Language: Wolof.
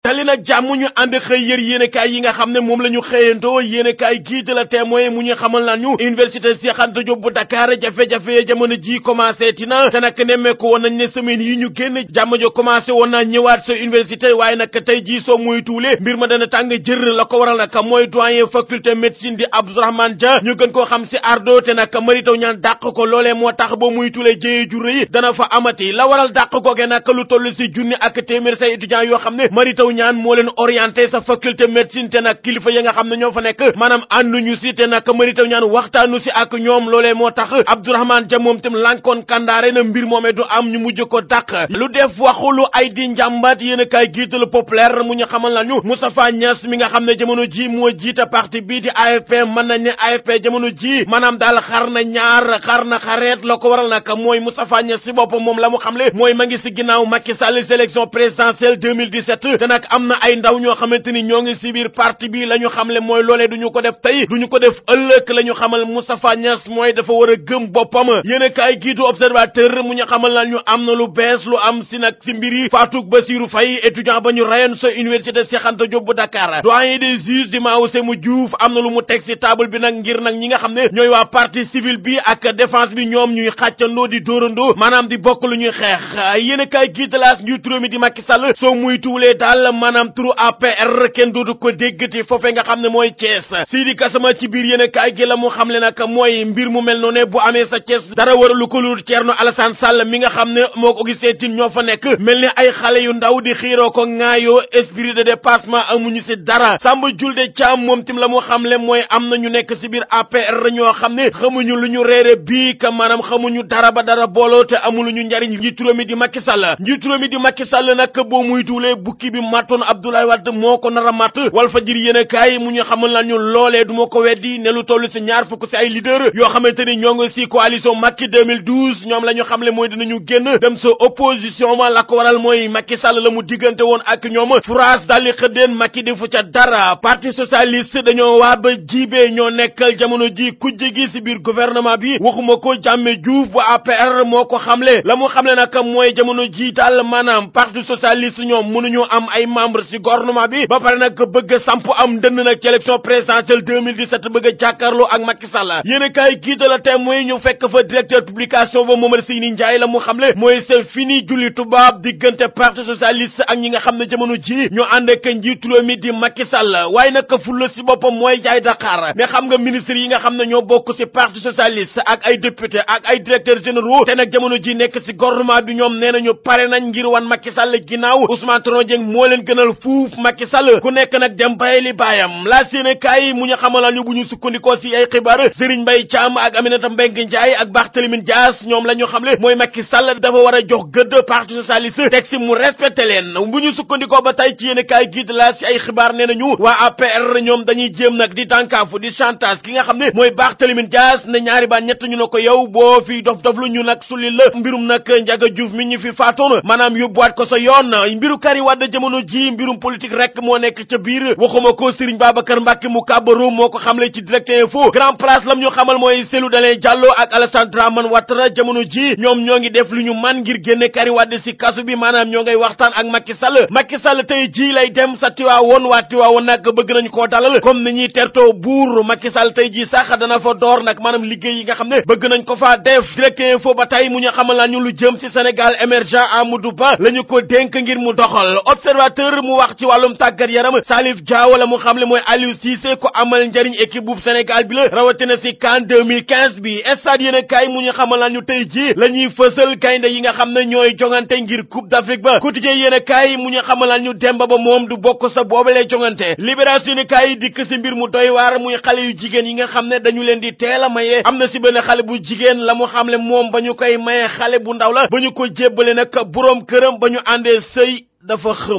dali nag jàmm ñu ànd xëy yër yéenekaay yi nga xam ne moom la ñu xëyantoo yéenekaay gii de la témoin mu ñu xamal naan ñu université Cheikh Anta Diop bu Dakar jafe-jafe jamono ji commencé tina te nag nemmeeku woon nañ ne semaine yi ñu génn jàmm jo commencé woon naa ñëwaat sa université waaye nag tey jii soo muy tuule mbir ma dana tàng jër la ko waral nag mooy doyen faculté médecine di Abdourahmane Dia ñu gën koo xam si ardo te nag Mary Teuw Niane dàq ko loolee moo tax ba muy tuule jëye ju rëy dana fa amati la waral dàq googe nag lu toll si junni ak téeméer say étudiants yoo xam ne Mary Teuw Niane moo leen orienté sa faculté médecine te nag kilifa yi nga xam ne ñoo fa nekk maanaam ànduñu si te nag Mary Teuw Niane waxtaanu si ak ñoom loolee moo tax Abdourahmane Dia moom tam lànkoon kandaare na mbir moomee du am ñu mujj ko dàq lu def waxulu ay di njàmbat yéen a kaay giitalu populaire mu ñu xamal nañu Moustapha Niass mi nga xam ne jamono ji moo jiite parti bii di AFP mën nañ ne AFP jamono ji maanaam daal xar na ñaar xar na xareet la ko waral nag mooy Moustapha Niass si boppam moom la mu xamle mooy ma ngi si ginnaaw Macky Sall sélection présidentielle 2017 te nag am na ay ndaw ñoo xamante ni ñoo ngi si biir parti bi la ñu xamle mooy loolee du ñu ko def tey du ñu ko def ëllëg la ñu xamal Moustapha Niass mooy dafa war a gëm boppam yéen a kaay giitu observateur mu ñu xamal na ñu am na lu bees lu am si nag si mbir yi Fatou Bassirou Faye étudiant ba ñu rayoon sa université Cheikh Anta Diop bu Dakar doyen des juges di Mao Sémou Diouf am na lu mu teg si table bi nag ngir nag ñi nga xam ne ñooy waa partie civile bi ak défense bi ñoom ñuy xàccandoo di dóorandoo maanaam di bokk lu ñuy xeex yéen a kaay giitalaas njiitu réew mi di Macky Sall soo muy tuulee daal maanaam turu APR kenn dootu ko déggati foofee nga xam ne mooy Thiès Sidi Gassama ci biir yéen a kaay gi la mu xam le nag mooy mbir mu mel noonu bu amee sa Thiès dara waralu ko lu Thierno Alassane Sall mi nga xam ne moo ko Augustin Tine ñoo fa nekk mel ni ay xale yu ndaw di xiiroo ko ŋaayoo esprit de dépassement amuñu si dara Samba Julde Thiam moom tim la mu xamle mooy am na ñu nekk si biir APR ñoo xam ne xamuñu lu ñu reere bii ka maanaam xamuñu dara ba dara booloo te amuluñu njariñ njiitu réew mi di Macky Sall njiitu réew mi di Macky Sall nag boo muy tuulee bukki bi mattoon Abdoulaye Wade moo ko nar a matt wal fa jir yéen a kaay mu ñu xamal nañu loolee du ma ko weddi ne lu toll si ñaar fukk si ay leader yoo xamante ni ñoo ngi si coalition Macky 2012 ñoom la ñu xamle mooy dinañu génn dem sa opposition ma la ko waral mooy Macky Sall la mu diggante woon ak ñoom France daal di xëddeen Macky defu ca dara parti socialiste dañoo waa ba jiibee ñoo nekkal jamono ji kujje gi si biir gouvernement bi waxuma ko jàmme Diouf bu APR moo ko xamle la mu xamle nag mooy jamono ji daal maanaam parti socialiste ñoom mënuñu am ay membre si gouvernement bi ba pare nag bëgg a samp am dënd nag ci élection présidentielle 2017 bëgg a jàkkaarloo ak Macky Sall yéen a kaay gii de la témoin ñu fekk fa directeur publication ba Momar Seyni Ndiaye la mu xamle mooy c'est fini julli tubaab diggante parti socialiste ak ñi nga xam ne jamono ji ñu ànd ak njiitu réew mi di Macky Sall waaye nag fulla si boppam mooy jaay Dakar mais xam nga ministre yi nga xam ne ñoo bokk si parti socialiste ak ay député ak ay directeurs généraux te nag jamono ji nekk si gouvernement bi ñoom nee nañu pare nañ ngir wan Macky Sall ginnaaw Ousmane Tanor Dieng moo leen gënal fuuf Macky Sall ku nekk nag dem baye li baayam la séene kaay mu ñu xamalal ñu bu ñu sukkandikoo si ay xibaar Serigne Mbaye Thiam ak Aminata Mbengue Ndiaye ak Barthélémy Dias ñoom la ñu xamle mooy Macky Sall dafa war a jox gëdd parti socialiste teg si mu respecté leen bu ñu sukkandikoo ba tey ci yéen kaay gii la si ay xibaar nee nañu waa APR ñoom dañuy jéem nag di dànkaafu di chantage ki nga xam ne mooy Barthélémy Dias ne ñaari baan ñett ñu ne ko yow boo fi dof dof lu ñu nag sulli la mbirum nag Ndiaga Diouf mi ñu fi faatoon maanaam yóbbuwaat ko sa yoon mbiru Karim Wade jamono ji mbirum politique rek moo nekk ca biir waxuma ko Serigne Babacar Mbacke mu kàbbaru moo ko xamle ci direct info grand place lam ñu xamal mooy Cellou Dalein Diallo ak Alassane Dramane Ouattara jamono ji ñoom ñoo ngi def lu ñu man ngir génne Karim Wade si kasu bi maanaam ñoo ngay waxtaan ak Macky Sall Macky Sall tey ji lay dem sa Tiwaawoon waa Tiwaawoon nag bëgg nañ koo dalal comme ni ñuy tertoo buur Macky Sall tey ji sax dana fa door nag maanaam liggéey yi nga xam ne bëgg nañ ko faa def direct info ba tey mu ñu xamal naa ñu lu jëm si Sénégal émergent Amadou Ba la ñu ko dénk ngir mu doxal observateur mu wax ci wàllum tàggat yaram Salif Dia wala mu xamle mooy Aliou Cissé ko amal njariñ équipe bu Sénégal bi la rawatina si CAN 2015 bi stade yéen a kaay mu ñu xamal naa ñu tey ji la ñuy fësal gaynde yi nga xam ne ñooy jongante ngir coupe d'Afrique ba quotidien yéen a kaay mu ñu xamal naa ñu Demba Ba moom du bokk sa boobalee jongante libération yéen a kaay dikk si mbir mu doy waar muy xale yu jigéen yi nga xam ne dañu leen di teel a maye am na si benn xale bu jigéen la mu xamle moom ba ñu koy maye xale bu ndaw la ba ñu ko jébbale nag boroom këram ba ñu àndee sëy dafa xëm